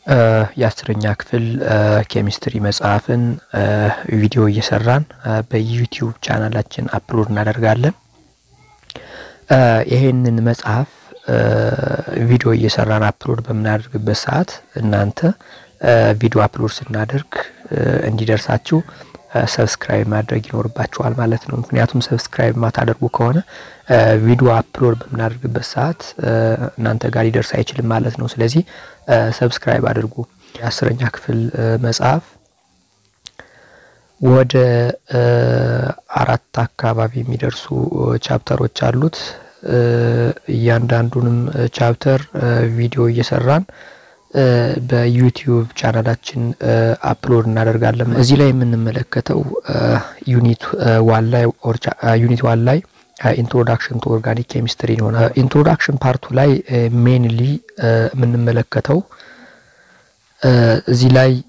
የአስረኛ ክፍል ኬሚስትሪ መጽሐፍን ቪዲዮ እየሰራን በዩቲዩብ ቻናላችን አፕሎድ እናደርጋለን። ይሄንን መጽሐፍ ቪዲዮ እየሰራን አፕሎድ በምናደርግበት ሰዓት እናንተ ቪዲዮ አፕሎድ ስናደርግ እንዲደርሳችሁ ሰብስክራይብ ማድረግ ይኖርባችኋል ማለት ነው። ምክንያቱም ሰብስክራይብ ማታደርጉ ከሆነ ቪዲዮ አፕሎድ በምናደርግበት ሰዓት እናንተ ጋር ሊደርስ አይችልም ማለት ነው። ስለዚህ ሰብስክራይብ አድርጉ። የአስረኛ ክፍል መጽሐፍ ወደ አራት አካባቢ የሚደርሱ ቻፕተሮች አሉት። እያንዳንዱንም ቻፕተር ቪዲዮ እየሰራን በዩቲዩብ ቻናላችን አፕሎድ እናደርጋለን። እዚህ ላይ የምንመለከተው ዩኒት ዋን ላይ ዩኒት ዋን ላይ ኢንትሮዳክሽን ቱ ኦርጋኒክ ኬሚስትሪ ይሆናል። ኢንትሮዳክሽን ፓርቱ ላይ ሜንሊ የምንመለከተው እዚህ ላይ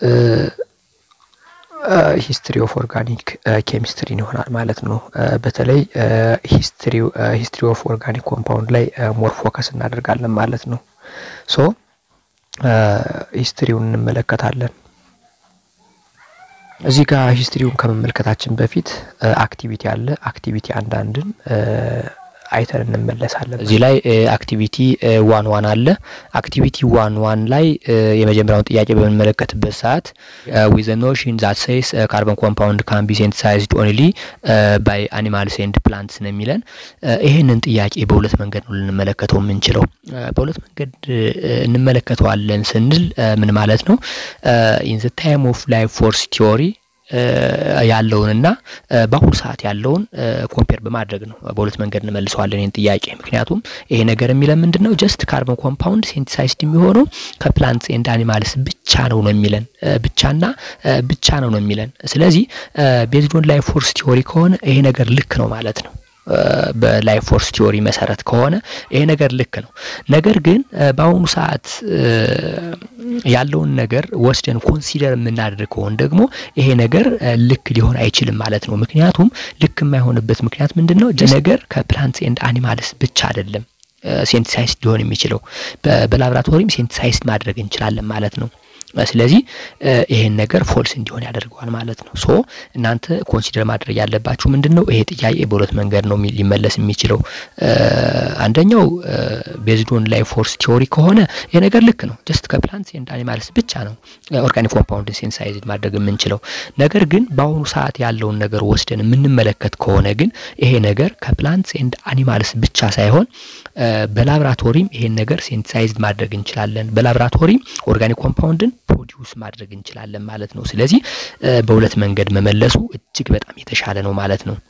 ሂስትሪ ኦፍ ኦርጋኒክ ኬሚስትሪን ይሆናል ማለት ነው። በተለይ ሂስትሪ ኦፍ ኦርጋኒክ ኮምፓውንድ ላይ ሞር ፎከስ እናደርጋለን ማለት ነው። ሶ ሂስትሪውን እንመለከታለን። እዚህ ጋር ሂስትሪውን ከመመልከታችን በፊት አክቲቪቲ አለ። አክቲቪቲ አንዳንድን አይተን እንመለሳለን። እዚህ ላይ አክቲቪቲ ዋን ዋን አለ። አክቲቪቲ ዋን ዋን ላይ የመጀመሪያውን ጥያቄ በምንመለከትበት ሰዓት ዊዘ ኖሽን ዛት ሴይስ ካርቦን ኮምፓውንድ ካን ቢ ሴንቲሳይዝድ ኦንሊ ባይ አኒማልስ ኤንድ ፕላንትስ ነው የሚለን። ይህንን ጥያቄ በሁለት መንገድ ነው ልንመለከተው የምንችለው። በሁለት መንገድ እንመለከተዋለን ስንል ምን ማለት ነው? ኢን ዘ ታይም ኦፍ ላይፍ ፎርስ ቲዮሪ ያለውንና በአሁኑ ሰዓት ያለውን ኮምፔር በማድረግ ነው። በሁለት መንገድ እንመልሰዋለን ይህን ጥያቄ። ምክንያቱም ይሄ ነገር የሚለን ምንድን ነው? ጀስት ካርቦን ኮምፓውንድ ሴንቲሳይዝድ የሚሆነው ከፕላንትስ ኤንድ አኒማልስ ብቻ ነው ነው የሚለን ብቻና ብቻ ነው ነው የሚለን። ስለዚህ ቤዝድ ኦን ላይፍ ፎርስ ቲዮሪ ከሆነ ይሄ ነገር ልክ ነው ማለት ነው። በላይፍ ፎርስ ቲዮሪ መሰረት ከሆነ ይሄ ነገር ልክ ነው። ነገር ግን በአሁኑ ሰዓት ያለውን ነገር ወስደን ኮንሲደር የምናደርግ ከሆን ደግሞ ይሄ ነገር ልክ ሊሆን አይችልም ማለት ነው። ምክንያቱም ልክ የማይሆንበት ምክንያት ምንድን ነው? ነገር ከፕላንትስ ኤንድ አኒማልስ ብቻ አይደለም ሴንቲሳይዝ ሊሆን የሚችለው በላብራቶሪም ሴንቲሳይዝ ማድረግ እንችላለን ማለት ነው። ስለዚህ ይሄን ነገር ፎልስ እንዲሆን ያደርገዋል ማለት ነው። ሶ እናንተ ኮንሲደር ማድረግ ያለባችሁ ምንድን ነው? ይሄ ጥያቄ በሁለት መንገድ ነው ሊመለስ የሚችለው። አንደኛው ቤዝዶን ላይ ፎርስ ቲዮሪ ከሆነ ይሄ ነገር ልክ ነው። ጀስት ከፕላንትስ ኤንድ አኒማልስ ብቻ ነው ኦርጋኒክ ኮምፓውንድ ሴንሳይዝድ ማድረግ የምንችለው። ነገር ግን በአሁኑ ሰዓት ያለውን ነገር ወስደን የምንመለከት ከሆነ ግን ይሄ ነገር ከፕላንትስ ኤንድ አኒማልስ ብቻ ሳይሆን በላብራቶሪም ይሄን ነገር ሴንሳይዝድ ማድረግ እንችላለን። በላብራቶሪም ኦርጋኒክ ኮምፓውንድን ፕሮዲውስ ማድረግ እንችላለን ማለት ነው። ስለዚህ በሁለት መንገድ መመለሱ እጅግ በጣም የተሻለ ነው ማለት ነው።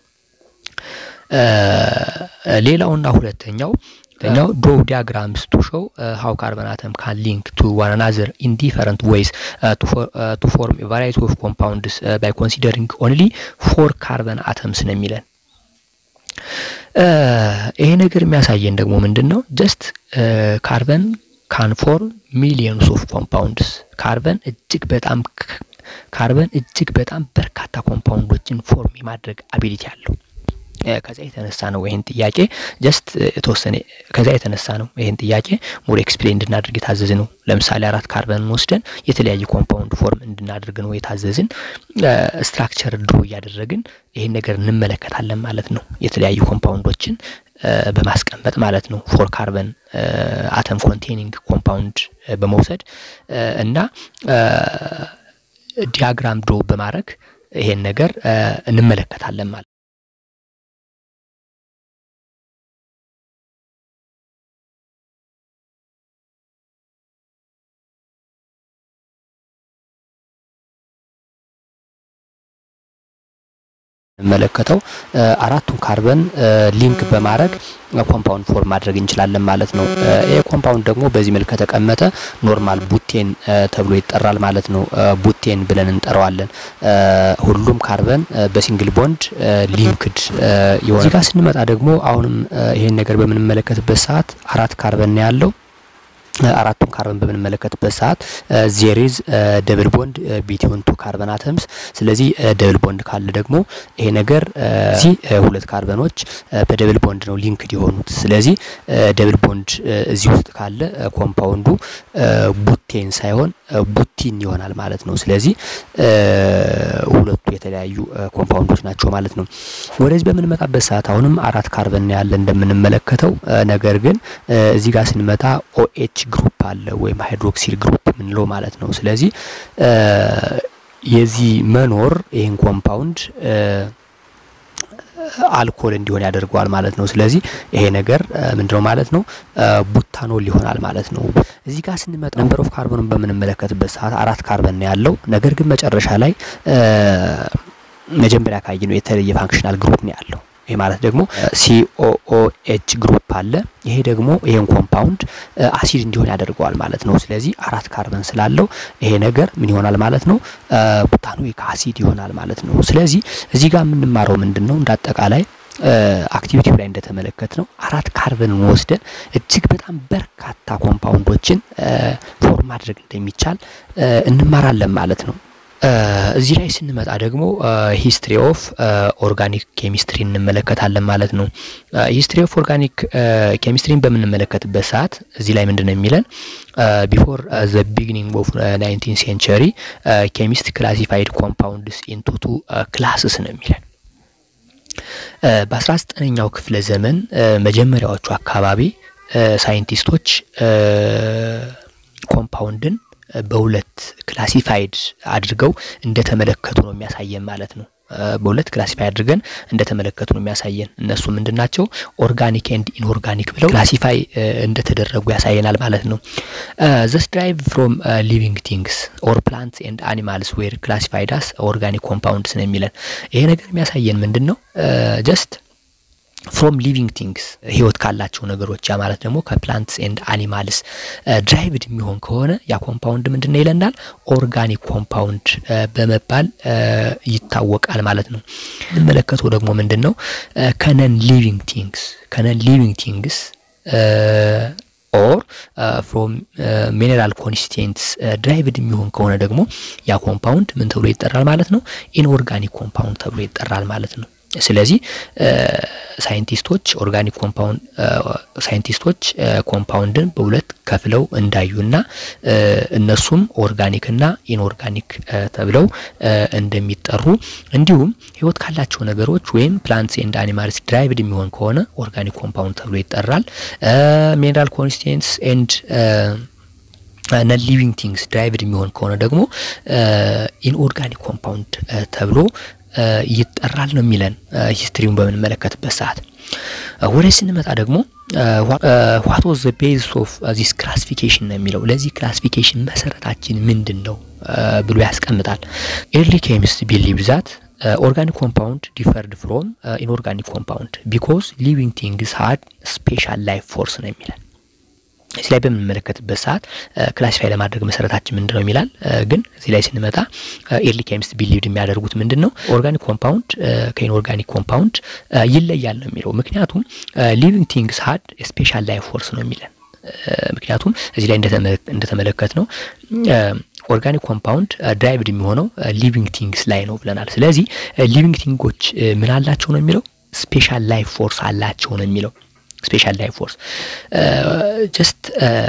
ሌላውና ሁለተኛው ሁለተኛው ዶ ዲያግራምስ ቱ ሾው ሀው ካርበን አተም ካን ሊንክ ቱ ዋን አናዘር ኢን ዲፈረንት ዌይስ ቱ ፎርም ቫራይቲ ኦፍ ኮምፓውንድስ ባይ ኮንሲደሪንግ ኦንሊ ፎር ካርበን አተምስ ነው የሚለን። ይሄ ነገር የሚያሳየን ደግሞ ምንድን ነው? ጀስት ካርበን ካን ፎርም ሚሊየንስ ኦፍ ኮምፓውንድስ ካርበን እጅግ በጣም ካርበን እጅግ በጣም በርካታ ኮምፓውንዶችን ፎርም የማድረግ አቢሊቲ አለው። ከዚያ የተነሳ ነው ይህን ጥያቄ ጀስት የተወሰነ ከዚያ የተነሳ ነው ይህን ጥያቄ ሞር ኤክስፕሌን እንድናደርግ የታዘዝ ነው። ለምሳሌ አራት ካርበንን ወስደን የተለያዩ ኮምፓውንድ ፎርም እንድናደርግ ነው የታዘዝን። ስትራክቸር ድሮ እያደረግን ይህን ነገር እንመለከታለን ማለት ነው። የተለያዩ ኮምፓውንዶችን በማስቀመጥ ማለት ነው። ፎር ካርበን አተም ኮንቴኒንግ ኮምፓውንድ በመውሰድ እና ዲያግራም ድሮ በማድረግ ይሄን ነገር እንመለከታለን ማለት መለከተው አራቱን ካርበን ሊንክ በማድረግ ኮምፓውንድ ፎርም ማድረግ እንችላለን ማለት ነው። ይሄ ኮምፓውንድ ደግሞ በዚህ መልክ ከተቀመጠ ኖርማል ቡቴን ተብሎ ይጠራል ማለት ነው። ቡቴን ብለን እንጠራዋለን። ሁሉም ካርበን በሲንግል ቦንድ ሊንክድ የሆነ እዚህ ጋር ስንመጣ ደግሞ አሁንም ይሄን ነገር በምንመለከትበት ሰዓት አራት ካርበን ነው ያለው። አራቱን ካርበን በምንመለከትበት ሰዓት ዜሬዝ ደብል ቦንድ ቢትዊን ቱ ካርበን አተምስ። ስለዚህ ደብል ቦንድ ካለ ደግሞ ይሄ ነገር እዚህ ሁለት ካርበኖች በደብል ቦንድ ነው ሊንክድ የሆኑት። ስለዚህ ደብል ቦንድ እዚህ ውስጥ ካለ ኮምፓውንዱ ቡቴን ሳይሆን ቡቲን ይሆናል ማለት ነው። ስለዚህ ሁለቱ የተለያዩ ኮምፓውንዶች ናቸው ማለት ነው። ወደዚህ በምንመጣበት ሰዓት አሁንም አራት ካርበን ያለ እንደምንመለከተው ነገር ግን እዚህ ጋር ስንመጣ ኦኤች ግሩፕ አለ ወይም ሃይድሮክሲል ግሩፕ የምንለው ማለት ነው። ስለዚህ የዚህ መኖር ይህን ኮምፓውንድ አልኮል እንዲሆን ያደርገዋል ማለት ነው። ስለዚህ ይሄ ነገር ምንድነው ማለት ነው? ቡታኖል ይሆናል ማለት ነው። እዚህ ጋር ስንመጣ ነምበር ኦፍ ካርቦንን በምንመለከትበት ሰዓት አራት ካርበን ነው ያለው። ነገር ግን መጨረሻ ላይ መጀመሪያ ካየነው የተለየ ፋንክሽናል ግሩፕ ነው ያለው። ይሄ ማለት ደግሞ ሲኦኦኤች ግሩፕ አለ። ይሄ ደግሞ ይሄን ኮምፓውንድ አሲድ እንዲሆን ያደርገዋል ማለት ነው። ስለዚህ አራት ካርበን ስላለው ይሄ ነገር ምን ይሆናል ማለት ነው? ቡታኖይክ አሲድ ይሆናል ማለት ነው። ስለዚህ እዚህ ጋር የምንማረው ምንድን ነው? እንደ አጠቃላይ አክቲቪቲው ላይ እንደተመለከት ነው አራት ካርበንን ወስደን እጅግ በጣም በርካታ ኮምፓውንዶችን ፎርም ማድረግ እንደሚቻል እንማራለን ማለት ነው። እዚህ ላይ ስንመጣ ደግሞ ሂስትሪ ኦፍ ኦርጋኒክ ኬሚስትሪ እንመለከታለን ማለት ነው። ሂስትሪ ኦፍ ኦርጋኒክ ኬሚስትሪን በምንመለከትበት ሰዓት እዚህ ላይ ምንድን ነው የሚለን ቢፎር ዘ ቢግኒንግ ኦፍ ናይንቲን ሴንቸሪ ኬሚስት ክላሲፋይድ ኮምፓውንድስ ኢንቱ ቱ ክላስስ ነው የሚለን። በአስራ ዘጠነኛው ክፍለ ዘመን መጀመሪያዎቹ አካባቢ ሳይንቲስቶች ኮምፓውንድን በሁለት ክላሲፋይድ አድርገው እንደተመለከቱ ነው የሚያሳየን ማለት ነው። በሁለት ክላሲፋይ አድርገን እንደተመለከቱ ነው የሚያሳየን። እነሱ ምንድን ናቸው? ኦርጋኒክ ኤንድ ኢንኦርጋኒክ ብለው ክላሲፋይ እንደተደረጉ ያሳየናል ማለት ነው። ዘስ ድራይቭ ፍሮም ሊቪንግ ቲንግስ ኦር ፕላንትስ ኤንድ አኒማልስ ዌር ክላሲፋይድ አስ ኦርጋኒክ ኮምፓውንድስ ነው የሚለን። ይሄ ነገር የሚያሳየን ምንድን ነው? ጀስት ፍሮም ሊቪንግ ቲንግስ ህይወት ካላቸው ነገሮች ያ ማለት ደግሞ ከፕላንትስ ኤንድ አኒማልስ ድራይቭድ የሚሆን ከሆነ ያ ኮምፓውንድ ምንድን ነው ይለናል? ኦርጋኒክ ኮምፓውንድ በመባል ይታወቃል ማለት ነው። የምንመለከተው ደግሞ ምንድን ነው ከነን ሊቪንግ ቲንግስ ከነን ሊቪንግ ቲንግስ ኦር ፍሮም ሚኔራል ኮንስቲንትስ ድራይቭድ የሚሆን ከሆነ ደግሞ ያ ኮምፓውንድ ምን ተብሎ ይጠራል ማለት ነው? ኢንኦርጋኒክ ኮምፓውንድ ተብሎ ይጠራል ማለት ነው። ስለዚህ ሳይንቲስቶች ኦርጋኒክ ኮምፓውንድ ሳይንቲስቶች ኮምፓውንድን በሁለት ከፍለው እንዳዩና እነሱም ኦርጋኒክና ኢንኦርጋኒክ ተብለው እንደሚጠሩ እንዲሁም ህይወት ካላቸው ነገሮች ወይም ፕላንትስ ኤንድ አኒማልስ ድራይቭድ የሚሆን ከሆነ ኦርጋኒክ ኮምፓውንድ ተብሎ ይጠራል። ሚኔራል ኮንስቲትንትስ ኤንድ ነን ሊቪንግ ቲንግስ ድራይቭድ የሚሆን ከሆነ ደግሞ ኢንኦርጋኒክ ኮምፓውንድ ተብሎ ይጠራል ነው የሚለን ሂስትሪውን በምንመለከትበት ሰዓት። ወደ ስንመጣ ደግሞ ዋት ዋዝ ዘ ቤዝ ኦፍ ዚስ ክላሲፊኬሽን ነው የሚለው። ለዚህ ክላሲፊኬሽን መሰረታችን ምንድን ነው ብሎ ያስቀምጣል። ኤርሊ ኬሚስት ቢሊቭ ዛት ኦርጋኒክ ኮምፓውንድ ዲፈርድ ፍሮም ኢንኦርጋኒክ ኮምፓውንድ ቢኮዝ ሊቪንግ ቲንግስ ሀድ ስፔሻል ላይፍ ፎርስ ነው የሚለን። እዚህ ላይ በምንመለከትበት ሰዓት ክላሲፋይ ለማድረግ መሰረታችን ምንድን ነው የሚላል። ግን እዚህ ላይ ስንመጣ ኤርሊ ኬሚስት ቢሊቭድ የሚያደርጉት ምንድን ነው ኦርጋኒክ ኮምፓውንድ ከኢንኦርጋኒክ ኮምፓውንድ ይለያል ነው የሚለው። ምክንያቱም ሊቪንግ ቲንግስ ሀድ ስፔሻል ላይፍ ፎርስ ነው የሚለን። ምክንያቱም እዚህ ላይ እንደተመለከት ነው ኦርጋኒክ ኮምፓውንድ ድራይቭድ የሚሆነው ሊቪንግ ቲንግስ ላይ ነው ብለናል። ስለዚህ ሊቪንግ ቲንጎች ምን አላቸው ነው የሚለው ስፔሻል ላይፍ ፎርስ አላቸው ነው የሚለው ስፔሻል ላይፍ ፎርስ ጀስት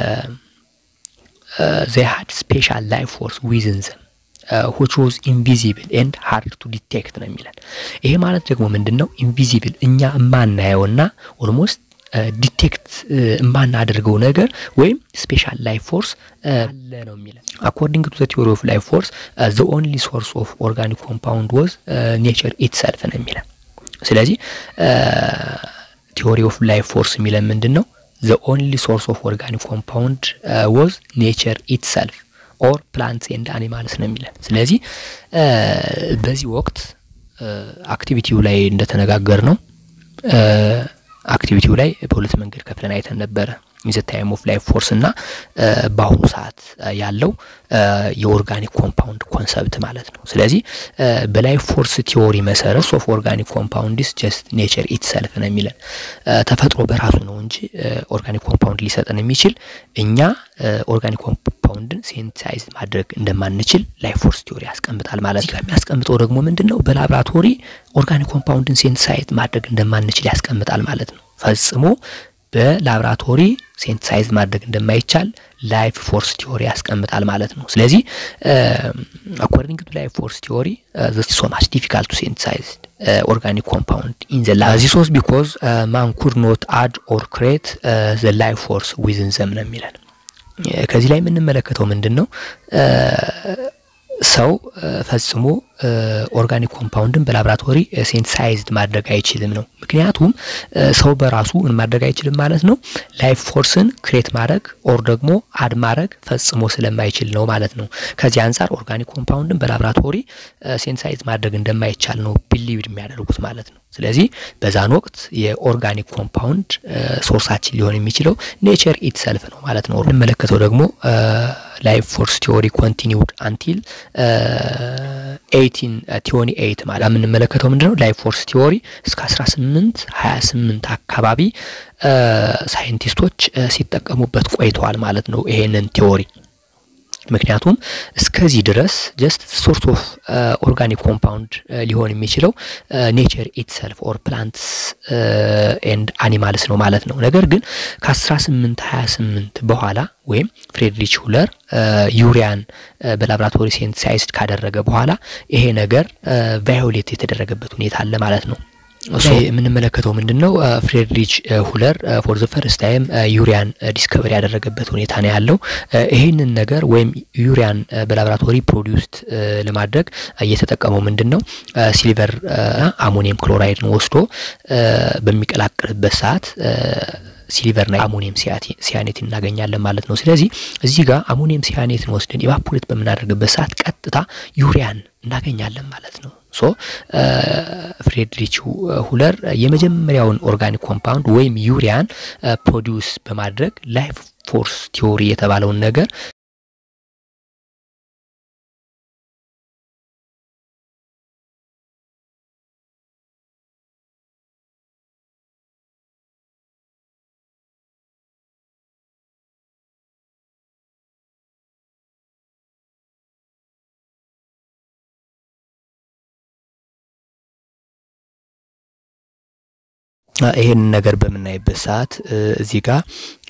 ዘይ ሀድ ስፔሻል ላይፍ ፎርስ ዊዝን ዘም ዊች ዋዝ ኢንቪዚብል ኤንድ ሃርድ ቱ ዲቴክት ነው የሚለን። ይሄ ማለት ደግሞ ምንድን ነው? ኢንቪዚብል እኛ የማናየውና ኦልሞስት ዲቴክት የማናደርገው ነገር ወይም ስፔሻል ላይፍ ፎርስ አለ ነው የሚለን። አኮርዲንግ ቱ ዘ ቲዮሪ ኦፍ ላይፍ ፎርስ ዘ ኦንሊ ሶርስ ኦፍ ኦርጋኒክ ኮምፓውንድ ወዝ ኔቸር ኢትሰልፍ ነው የሚለን። ስለዚህ ቲዮሪ ኦፍ ላይፍ ፎርስ የሚለን ምንድን ነው? ዘ ኦንሊ ሶርስ ኦፍ ኦርጋኒክ ኮምፓውንድ ወዝ ኔቸር ኢትሰልፍ ኦር ፕላንትስ ኤንድ አኒማልስ ነው የሚለን። ስለዚህ በዚህ ወቅት አክቲቪቲው ላይ እንደተነጋገር ነው አክቲቪቲው ላይ በሁለት መንገድ ከፍለን አይተን ነበረ። ኢን ዘ ታይም ኦፍ ላይፍ ፎርስ እና በአሁኑ ሰዓት ያለው የኦርጋኒክ ኮምፓውንድ ኮንሰፕት ማለት ነው። ስለዚህ በላይፍ ፎርስ ቲዎሪ መሰረት ኦፍ ኦርጋኒክ ኮምፓውንድስ ጀስት ኔቸር ኢትሰልፍ ነው የሚለን ተፈጥሮ በራሱ ነው እንጂ ኦርጋኒክ ኮምፓውንድ ሊሰጠን የሚችል እኛ ኦርጋኒክ ኮምፓውንድን ሴንሳይዝ ማድረግ እንደማንችል ላይፍ ፎርስ ቲዎሪ ያስቀምጣል ማለት ነው። የሚያስቀምጠው ደግሞ ምንድን ነው? በላብራቶሪ ኦርጋኒክ ኮምፓውንድን ሴንሳይዝ ማድረግ እንደማንችል ያስቀምጣል ማለት ነው። ፈጽሞ በላብራቶሪ ሴንሳይዝ ማድረግ እንደማይቻል ላይፍ ፎርስ ቲዎሪ ያስቀምጣል ማለት ነው። ስለዚህ አኮርዲንግ ቱ ላይፍ ፎርስ ቲዎሪ ሶ ማች ዲፊካልት ቱ ሴንሳይዝ ኦርጋኒክ ኮምፓውንድ ኢን ዘ ላብ ዚስ ዋዝ ቢኮዝ ማን ኩድ ኖት አድ ኦር ክሬት ዘ ላይፍ ፎርስ ዊዝን ዘም ነው የሚለን። ከዚህ ላይ የምንመለከተው ምንድን ነው? ሰው ፈጽሞ ኦርጋኒክ ኮምፓውንድን በላብራቶሪ ሴንሳይዝድ ማድረግ አይችልም ነው። ምክንያቱም ሰው በራሱ ምን ማድረግ አይችልም ማለት ነው። ላይፍ ፎርስን ክሬት ማድረግ ኦር ደግሞ አድ ማድረግ ፈጽሞ ስለማይችል ነው ማለት ነው። ከዚህ አንጻር ኦርጋኒክ ኮምፓውንድን በላብራቶሪ ሴንሳይዝ ማድረግ እንደማይቻል ነው ቢሊቭድ የሚያደርጉት ማለት ነው። ስለዚህ በዛን ወቅት የኦርጋኒክ ኮምፓውንድ ሶርሳችን ሊሆን የሚችለው ኔቸር ኢትሰልፍ ነው ማለት ነው። እንመለከተው ደግሞ ላይፍ ፎርስ ቲዎሪ ኮንቲኒውድ አንቲል ኤይቲን ቲዮኒ ኤይት ማለት የምንመለከተው ምንድነው ላይፍ ፎርስ ቲዎሪ እስከ አስራ ስምንት ሀያ ስምንት አካባቢ ሳይንቲስቶች ሲጠቀሙበት ቆይተዋል ማለት ነው ይሄንን ቲዎሪ ምክንያቱም እስከዚህ ድረስ ጀስት ሶርት ኦፍ ኦርጋኒክ ኮምፓውንድ ሊሆን የሚችለው ኔቸር ኢትሰልፍ ኦር ፕላንትስ ኤንድ አኒማልስ ነው ማለት ነው። ነገር ግን ከ1828 በኋላ ወይም ፍሬድሪች ሁለር ዩሪያን በላብራቶሪ ሴንሳይዝድ ካደረገ በኋላ ይሄ ነገር ቫዮሌት የተደረገበት ሁኔታ አለ ማለት ነው። የምንመለከተው ምንድን ነው? ፍሬድሪች ሁለር ፎር ዘ ፈርስት ታይም ዩሪያን ዲስከቨሪ ያደረገበት ሁኔታ ነው ያለው። ይህንን ነገር ወይም ዩሪያን በላቦራቶሪ ፕሮዲውስድ ለማድረግ እየተጠቀመው ምንድን ነው? ሲልቨር አሞኒየም ክሎራይድን ወስዶ በሚቀላቅልበት ሰዓት ሲሊቨርና አሞኒየም ሲያኔት እናገኛለን ማለት ነው። ስለዚህ እዚህ ጋር አሞኒየም ሲያኔትን ወስደን ኢቫፖሬት በምናደርግበት ሰዓት ቀጥታ ዩሪያን እናገኛለን ማለት ነው። ሶ ፍሬድሪች ሁለር የመጀመሪያውን ኦርጋኒክ ኮምፓውንድ ወይም ዩሪያን ፕሮዲውስ በማድረግ ላይፍ ፎርስ ቲዎሪ የተባለውን ነገር ይሄን ነገር በምናይበት ሰዓት እዚህ ጋር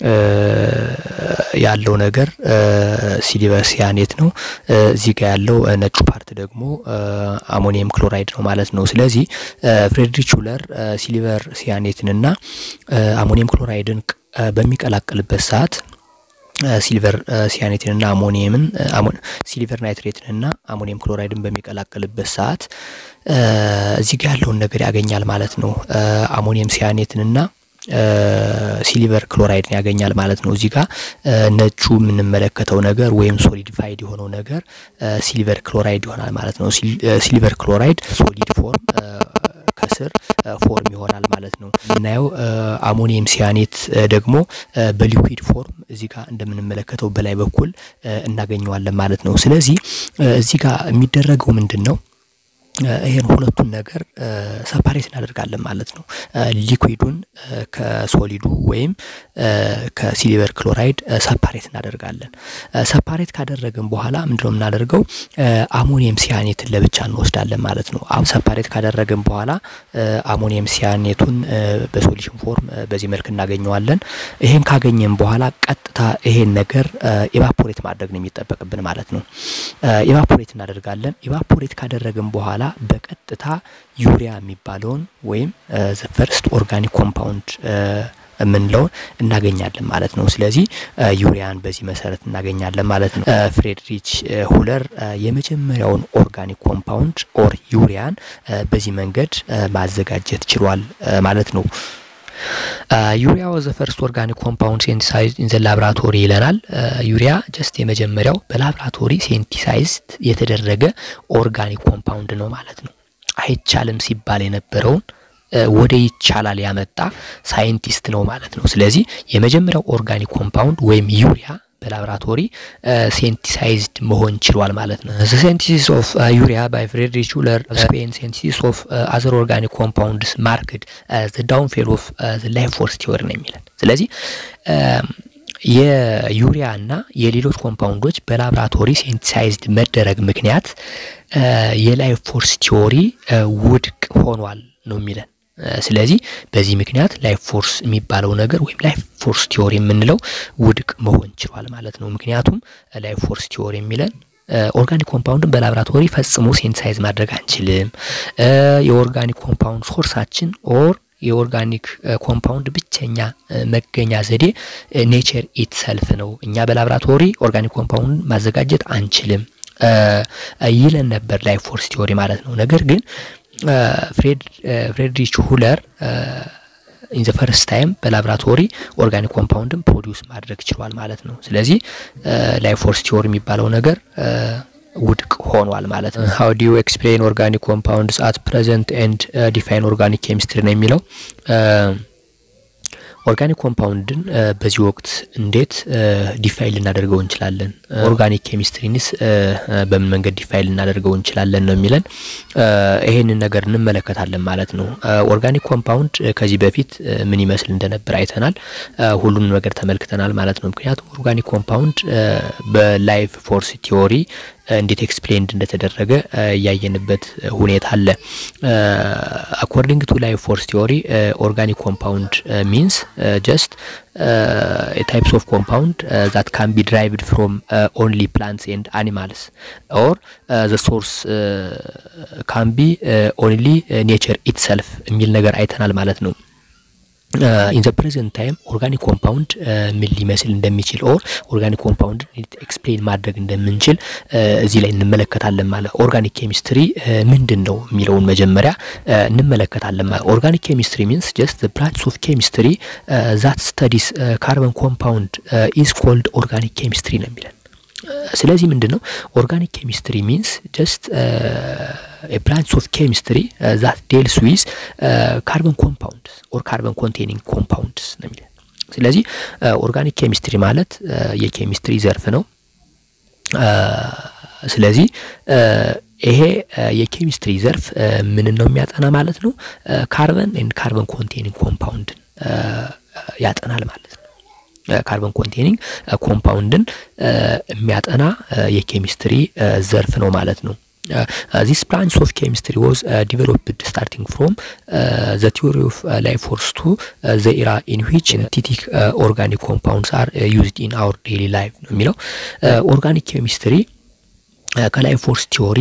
ያለው ነገር ሲሊቨር ሲያኔት ነው። እዚህ ጋር ያለው ነጩ ፓርት ደግሞ አሞኒየም ክሎራይድ ነው ማለት ነው። ስለዚህ ፍሬድሪች ሁለር ሲሊቨር ሲያኔትንና አሞኒየም ክሎራይድን በሚቀላቅልበት ሰዓት ሲልቨር ሲያኔትንና አሞኒየምን ሲልቨር ናይትሬትንና አሞኒየም ክሎራይድን በሚቀላቅልበት ሰዓት እዚህ ጋር ያለውን ነገር ያገኛል ማለት ነው። አሞኒየም ሲያኔትንና ሲሊቨር ክሎራይድን ያገኛል ማለት ነው። እዚህ ጋር ነጩ የምንመለከተው ነገር ወይም ሶሊዲፋይድ የሆነው ነገር ሲሊቨር ክሎራይድ ይሆናል ማለት ነው። ሲሊቨር ክሎራይድ ሶሊድ ፎርም ከስር ፎርም ይሆናል ማለት ነው። የምናየው አሞኒየም ሲያኔት ደግሞ በሊኩዊድ ፎርም እዚህ ጋር እንደምንመለከተው በላይ በኩል እናገኘዋለን ማለት ነው። ስለዚህ እዚህ ጋር የሚደረገው ምንድን ነው? ይሄን ሁለቱን ነገር ሰፓሬት እናደርጋለን ማለት ነው። ሊኩዊዱን ከሶሊዱ ወይም ከሲሊቨር ክሎራይድ ሰፓሬት እናደርጋለን። ሰፓሬት ካደረግን በኋላ ምንድነው የምናደርገው? አሞኒየም ሲያኔትን ለብቻ እንወስዳለን ማለት ነው። አሁን ሰፓሬት ካደረግን በኋላ አሞኒየም ሲያኔቱን በሶሉሽን ፎርም በዚህ መልክ እናገኘዋለን። ይሄን ካገኘን በኋላ ቀጥታ ይሄን ነገር ኢቫፖሬት ማድረግ ነው የሚጠበቅብን ማለት ነው። ኢቫፖሬት እናደርጋለን። ኢቫፖሬት ካደረግን በኋላ በቀጥታ ዩሪያ የሚባለውን ወይም ዘ ፈርስት ኦርጋኒክ ኮምፓውንድ የምንለውን እናገኛለን ማለት ነው። ስለዚህ ዩሪያን በዚህ መሰረት እናገኛለን ማለት ነው። ፍሬድሪች ሁለር የመጀመሪያውን ኦርጋኒክ ኮምፓውንድ ኦር ዩሪያን በዚህ መንገድ ማዘጋጀት ችሏል ማለት ነው። ዩሪያ ወዘ ፈርስት ኦርጋኒክ ኮምፓውንድ ሴንቲሳይዝድ ኢን ዘ ላብራቶሪ ይለናል። ዩሪያ ጀስት የመጀመሪያው በላብራቶሪ ሴንቲሳይዝድ የተደረገ ኦርጋኒክ ኮምፓውንድ ነው ማለት ነው። አይቻልም ሲባል የነበረውን ወደ ይቻላል ያመጣ ሳይንቲስት ነው ማለት ነው። ስለዚህ የመጀመሪያው ኦርጋኒክ ኮምፓውንድ ወይም ዩሪያ በላብራቶሪ ሴንቲሳይዝድ መሆን ችሏል ማለት ነው። ዘ ሴንቲሲስ ኦፍ ዩሪያ ባይ ፍሬድሪች ሹለር ስፔን ሴንቲሲስ ኦፍ አዘር ኦርጋኒክ ኮምፓውንድስ ማርክድ ዘ ዳውንፌል ኦፍ ላይፍ ፎርስ ቲዮሪ ነው የሚለን። ስለዚህ የዩሪያ እና የሌሎች ኮምፓውንዶች በላብራቶሪ ሴንቲሳይዝድ መደረግ ምክንያት የላይፍ ፎርስ ቲዮሪ ውድቅ ሆኗል ነው የሚለን። ስለዚህ በዚህ ምክንያት ላይፍ ፎርስ የሚባለው ነገር ወይም ላይፍ ፎርስ ቲዮሪ የምንለው ውድቅ መሆን ችሏል ማለት ነው። ምክንያቱም ላይፍ ፎርስ ቲዮሪ የሚለን ኦርጋኒክ ኮምፓውንድን በላብራቶሪ ፈጽሞ ሴንሳይዝ ማድረግ አንችልም። የኦርጋኒክ ኮምፓውንድ ሶርሳችን ኦር የኦርጋኒክ ኮምፓውንድ ብቸኛ መገኛ ዘዴ ኔቸር ኢትሰልፍ ነው። እኛ በላብራቶሪ ኦርጋኒክ ኮምፓውንድ ማዘጋጀት አንችልም ይለን ነበር ላይፍ ፎርስ ቲዮሪ ማለት ነው። ነገር ግን ፍሬድሪች ሁለር ኢን ዘ ፈርስት ታይም በላብራቶሪ ኦርጋኒክ ኮምፓውንድን ፕሮዲውስ ማድረግ ችሏል ማለት ነው። ስለዚህ ላይፍ ፎርስ ቲዮሪ የሚባለው ነገር ውድቅ ሆኗል ማለት ነው። ሀው ዲዩ ኤክስፕሌን ኦርጋኒክ ኮምፓውንድስ አት ፕሬዘንት ኤንድ ዲፋይን ኦርጋኒክ ኬሚስትሪ ነው የሚለው ኦርጋኒክ ኮምፓውንድን በዚህ ወቅት እንዴት ዲፋይን ልናደርገው እንችላለን? ኦርጋኒክ ኬሚስትሪንስ በምን መንገድ ዲፋይን ልናደርገው እንችላለን ነው የሚለን። ይሄንን ነገር እንመለከታለን ማለት ነው። ኦርጋኒክ ኮምፓውንድ ከዚህ በፊት ምን ይመስል እንደነበር አይተናል። ሁሉንም ነገር ተመልክተናል ማለት ነው። ምክንያቱም ኦርጋኒክ ኮምፓውንድ በላይፍ ፎርስ ቲዮሪ እንዴት ኤክስፕሌንድ እንደተደረገ እያየንበት ሁኔታ አለ። አኮርዲንግ ቱ ላይፍ ፎርስ ቲዮሪ ኦርጋኒክ ኮምፓውንድ ሚንስ ጀስት ታይፕስ ኦፍ ኮምፓውንድ ዛት ካን ቢ ድራይቭድ ፍሮም ኦንሊ ፕላንትስ ኤንድ አኒማልስ ኦር ዘ ሶርስ ካን ቢ ኦንሊ ኔቸር ኢትሰልፍ የሚል ነገር አይተናል ማለት ነው። ኢን ዘ ፕሬዘንት ታይም ኦርጋኒክ ኮምፓውንድ ምን ሊመስል እንደሚችል ኦር ኦርጋኒክ ኮምፓውንድ ኤክስፕሌን ማድረግ እንደምንችል እዚህ ላይ እንመለከታለን ማለት ኦርጋኒክ ኬሚስትሪ ምንድን ነው የሚለውን መጀመሪያ እንመለከታለን ማለት ኦርጋኒክ ኬሚስትሪ ሚንስ ጀስት ብራንች ኦፍ ኬሚስትሪ ዛት ስተዲስ ካርበን ኮምፓውንድ ኢዝ ኮልድ ኦርጋኒክ ኬሚስትሪ ነው የሚለን ስለዚህ ምንድን ነው ኦርጋኒክ ኬሚስትሪ ሚንስ ጀስት ብራንች ኦፍ ኬሚስትሪ ዛት ዴልስ ዊዝ ካርበን ኮምፓውንድስ ኦር ካርበን ኮንቴኒንግ ኮምፓውንድስ ነው የሚለን ስለዚህ ኦርጋኒክ ኬሚስትሪ ማለት የኬሚስትሪ ዘርፍ ነው ስለዚህ ይሄ የኬሚስትሪ ዘርፍ ምንን ነው የሚያጠና ማለት ነው ካርበን ኤንድ ካርበን ኮንቴኒንግ ኮምፓውንድን ያጠናል ማለት ነው ካርበን ኮንቴኒንግ ኮምፓውንድን የሚያጠና የኬሚስትሪ ዘርፍ ነው ማለት ነው ዚስ ብራንች ኦፍ ኬሚስትሪ ዋዝ ዲቨሎፕድ ስታርቲንግ ፍሮም ዘ ቲዮሪ ኦፍ ላይፍ ፎርስ ቱ ዘ ኢራ ኢን ዊች ሲንቴቲክ ኦርጋኒክ ኮምፓውንድስ አር ዩዝድ ኢን አወር ዴይሊ ላይፍ ነው የሚለው ኦርጋኒክ ኬሚስትሪ ከላይፍ ፎርስ ቲዮሪ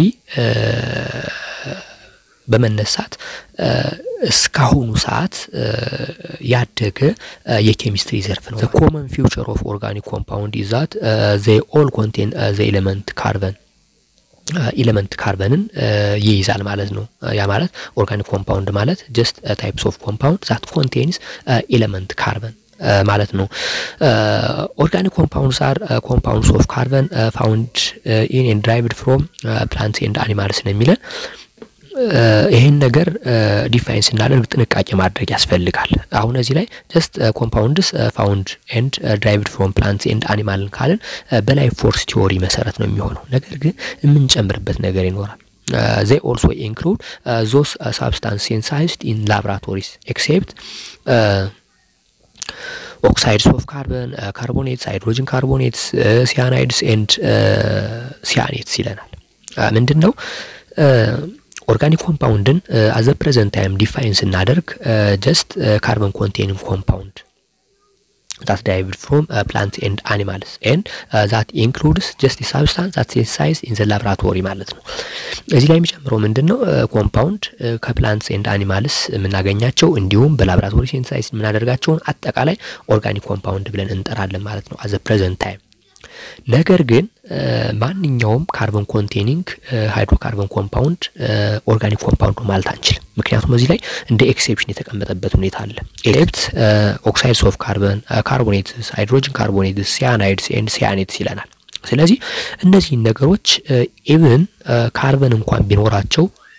በመነሳት እስካሁኑ ሰዓት ያደገ የኬሚስትሪ ዘርፍ ነው። ኮመን ፊውቸር ኦፍ ኦርጋኒክ ኮምፓውንድ ይዛት ዘ ኦል ኮንቴን ዘ ኤሌመንት ካርበን ኢሌመንት ካርበንን ይይዛል ማለት ነው። ያ ማለት ኦርጋኒክ ኮምፓውንድ ማለት ጀስት ታይፕስ ኦፍ ኮምፓውንድ ዛት ኮንቴንስ ኢሌመንት ካርበን ማለት ነው። ኦርጋኒክ ኮምፓውንድስ አር ኮምፓውንድስ ኦፍ ካርበን ፋውንድ ኢን ኤንድ ድራይቭድ ፍሮም ፕላንትስ ኤንድ አኒማልስ ነው የሚለን ይህን ነገር ዲፋይን ስናደርግ ጥንቃቄ ማድረግ ያስፈልጋል። አሁን እዚህ ላይ ጀስት ኮምፓውንድስ ፋውንድ ኤንድ ድራይቭድ ፍሮም ፕላንትስ ኤንድ አኒማልን ካልን በላይፍ ፎርስ ቲዎሪ መሰረት ነው የሚሆነው። ነገር ግን የምንጨምርበት ነገር ይኖራል። they also include uh, those uh, substances synthesized in laboratories except uh, oxides of carbon, uh, carbonates, hydrogen carbonates, uh, cyanides and uh, cyanates ይለናል። ምንድን ነው ኦርጋኒክ ኮምፓውንድን አዘ ፕሬዘንት ታይም ዲፋይን ስናደርግ ጀስት ካርበን ኮንቴኒንግ ኮምፓውንድ that derived from uh, plants and animals and uh, that includes just the substance that synthesized in the laboratory ማለት ነው። እዚህ ላይ የሚጨምረው ምንድን ነው? ኮምፓውንድ ከፕላንትስ ኤንድ አኒማልስ የምናገኛቸው እንዲሁም በላብራቶሪ ሴንሳይዝ የምናደርጋቸውን አጠቃላይ ኦርጋኒክ ኮምፓውንድ ብለን እንጠራለን ማለት ነው አዘ ፕሬዘንት ታይም። ነገር ግን ማንኛውም ካርበን ኮንቴኒንግ ሃይድሮካርበን ኮምፓውንድ ኦርጋኒክ ኮምፓውንድ ማለት አንችልም። ምክንያቱም እዚህ ላይ እንደ ኤክሴፕሽን የተቀመጠበት ሁኔታ አለ። ኤሌክት ኦክሳይድስ ኦፍ ካርበን፣ ካርቦኔትስ፣ ሃይድሮጅን ካርቦኔትስ፣ ሲያናይድስ ኤንድ ሲያኔትስ ይለናል። ስለዚህ እነዚህን ነገሮች ኢቭን ካርበን እንኳን ቢኖራቸው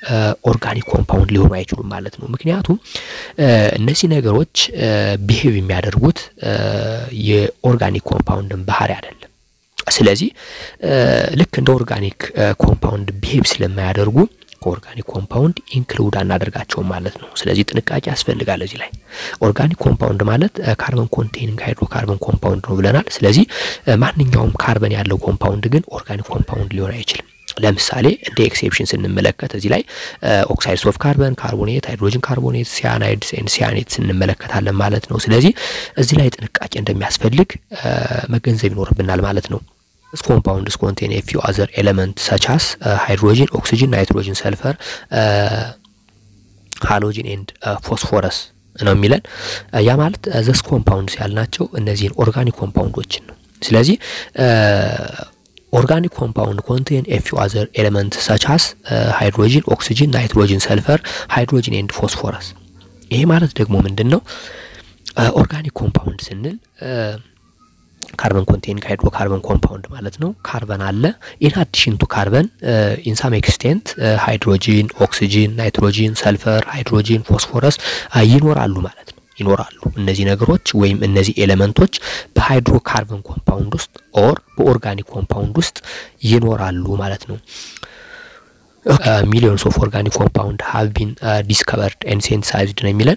ኦርጋኒክ ኮምፓውንድ ሊሆኑ አይችሉም ማለት ነው። ምክንያቱም እነዚህ ነገሮች ቢሄቭ የሚያደርጉት የኦርጋኒክ ኮምፓውንድን ባህሪ አይደለም። ስለዚህ ልክ እንደ ኦርጋኒክ ኮምፓውንድ ቢሄቭ ስለማያደርጉ ከኦርጋኒክ ኮምፓውንድ ኢንክሉድ አናደርጋቸውም ማለት ነው። ስለዚህ ጥንቃቄ ያስፈልጋል እዚህ ላይ። ኦርጋኒክ ኮምፓውንድ ማለት ካርበን ኮንቴኒንግ ሃይድሮካርበን ኮምፓውንድ ነው ብለናል። ስለዚህ ማንኛውም ካርበን ያለው ኮምፓውንድ ግን ኦርጋኒክ ኮምፓውንድ ሊሆን አይችልም። ለምሳሌ እንደ ኤክሴፕሽን ስንመለከት እዚህ ላይ ኦክሳይድስ ኦፍ ካርበን፣ ካርቦኔት፣ ሃይድሮጅን ካርቦኔት፣ ሲያናይድስ ኤንድ ሲያኔትስ እንመለከታለን ማለት ነው። ስለዚህ እዚህ ላይ ጥንቃቄ እንደሚያስፈልግ መገንዘብ ይኖርብናል ማለት ነው። These compounds contain a few other elements such as uh, hydrogen, oxygen, nitrogen, sulfur, uh, halogen and uh, phosphorus ነው የሚለን። ያ ማለት ዘስ ኮምፓውንድስ ያልናቸው እነዚህን ኦርጋኒክ ኮምፓውንዶችን ነው። ስለዚህ ኦርጋኒክ ኮምፓውንድ ኮንቴን ኤ ፊው አዘር ኤሌመንት ሰች አስ ሃይድሮጂን፣ ኦክሲጅን፣ ናይትሮጂን፣ ሰልፈር፣ ሃይድሮጂን ኤንድ ፎስፎረስ። ይሄ ማለት ደግሞ ምንድን ነው? ኦርጋኒክ ኮምፓውንድ ስንል ካርበን ኮንቴኒንግ ሃይድሮካርበን ኮምፓውንድ ማለት ነው። ካርበን አለ። ኢን አዲሽን ቱ ካርበን ኢን ሳም ኤክስቴንት ሃይድሮጂን፣ ኦክሲጂን፣ ናይትሮጂን፣ ሰልፈር፣ ሃይድሮጂን፣ ፎስፎረስ ይኖራሉ ማለት ነው ይኖራሉ። እነዚህ ነገሮች ወይም እነዚህ ኤሌመንቶች በሃይድሮካርበን ኮምፓውንድ ውስጥ ኦር በኦርጋኒክ ኮምፓውንድ ውስጥ ይኖራሉ ማለት ነው። ሚሊዮንስ ኦፍ ኦርጋኒክ ኮምፓውንድ ሃቭ ቢን ዲስከቨርድ ኤንድ ሴንሳይዝድ ነው የሚለን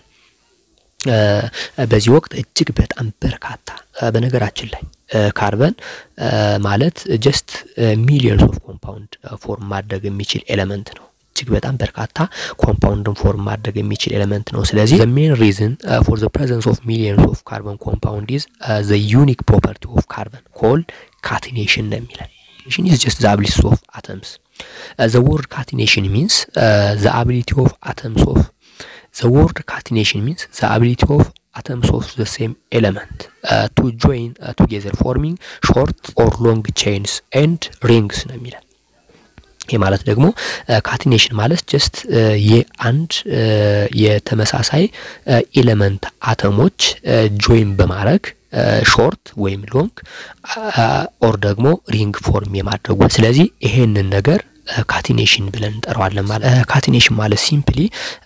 በዚህ ወቅት እጅግ በጣም በርካታ በነገራችን ላይ ካርበን ማለት ጀስት ሚሊዮንስ ኦፍ ኮምፓውንድ ፎርም ማድረግ የሚችል ኤሌመንት ነው። እጅግ በጣም በርካታ ኮምፓውንድን ፎርም ማድረግ የሚችል ኤሌመንት ነው። ስለዚህ ዘ ሜን ሪዝን ፎር ዘ ፕሬዘንስ ኦፍ ሚሊዮንስ ኦፍ ካርበን ኮምፓውንድ ኢዝ ዘ ዩኒክ ፕሮፐርቲ ኦፍ ካርበን ኮልድ ካቲኔሽን ነው የሚለን። ካቲኔሽን ኢዝ ጀስት ዘ አቢሊቲ ኦፍ አተምስ ዘ ወርድ ካቲኔሽን ሚንስ ዘ አቢሊቲ ኦፍ አተምስ ኦፍ The word catenation means the ability of atoms of the same element uh, to join uh, together forming short or long chains and rings ነው የሚለን። ይህ ማለት ደግሞ ካቲኔሽን ማለት ጀስት የአንድ የተመሳሳይ ኤሌመንት አተሞች ጆይን በማድረግ ሾርት ወይም ሎንግ ኦር ደግሞ ሪንግ ፎርም የማድረጉ ስለዚህ ይሄንን ነገር ካቲኔሽን ብለን እንጠራዋለን። ማለት ካቲኔሽን ማለት ሲምፕሊ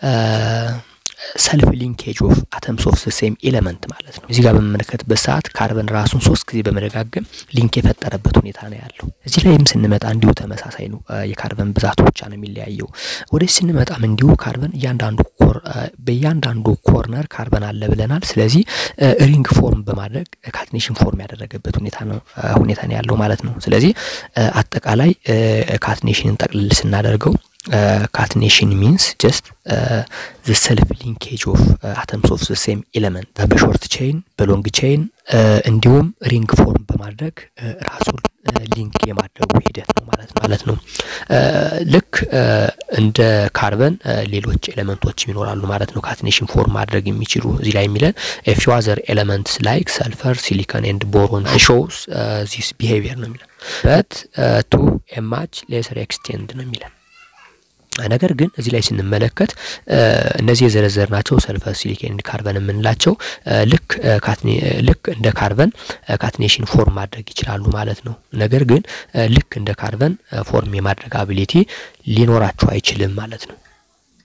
ሰልፍ ሊንኬጅ ኦፍ አተምስ ኦፍ ሴም ኤሌመንት ማለት ነው። እዚህ ጋር በምመለከትበት ሰዓት ካርበን ራሱን ሶስት ጊዜ በመደጋገም ሊንክ የፈጠረበት ሁኔታ ነው ያለው። እዚህ ላይም ስንመጣ እንዲሁ ተመሳሳይ ነው። የካርበን ብዛቱ ብቻ ነው የሚለያየው። ወደዚህ ስንመጣም እንዲሁ ካርበን እያንዳንዱ ኮር በእያንዳንዱ ኮርነር ካርበን አለ ብለናል። ስለዚህ ሪንግ ፎርም በማድረግ ካቲኔሽን ፎርም ያደረገበት ሁኔታ ነው ሁኔታ ነው ያለው ማለት ነው። ስለዚህ አጠቃላይ ካቲኔሽንን ጠቅልል ስናደርገው ካትኔሽን ሚንስ ጀስት ዘ ሰልፍ ሊንኬጅ ኦፍ አተምስ ኦፍ ዘ ሴም ኤሌመንት በሾርት ቼይን በሎንግ ቼይን እንዲሁም ሪንግ ፎርም በማድረግ ራሱን ሊንክ የማድረጉ ሂደት ነው ማለት ነው ማለት ነው። ልክ እንደ ካርበን ሌሎች ኤሌመንቶች ይኖራሉ ማለት ነው ካትኔሽን ፎርም ማድረግ የሚችሉ እዚህ ላይ የሚለን ፊው አዘር ኤሌመንትስ ላይክ ሰልፈር፣ ሲሊከን ኤንድ ቦሮን ሾውስ ዚስ ቢሄቪየር ነው የሚለን በት ቱ ኤ ማች ሌሰር ኤክስቴንድ ነው የሚለን ነገር ግን እዚህ ላይ ስንመለከት እነዚህ የዘረዘርናቸው ሰልፈር፣ ሲሊኬን፣ ካርበን የምንላቸው ልክ ልክ እንደ ካርበን ካትኔሽን ፎርም ማድረግ ይችላሉ ማለት ነው። ነገር ግን ልክ እንደ ካርበን ፎርም የማድረግ አቢሊቲ ሊኖራቸው አይችልም ማለት ነው።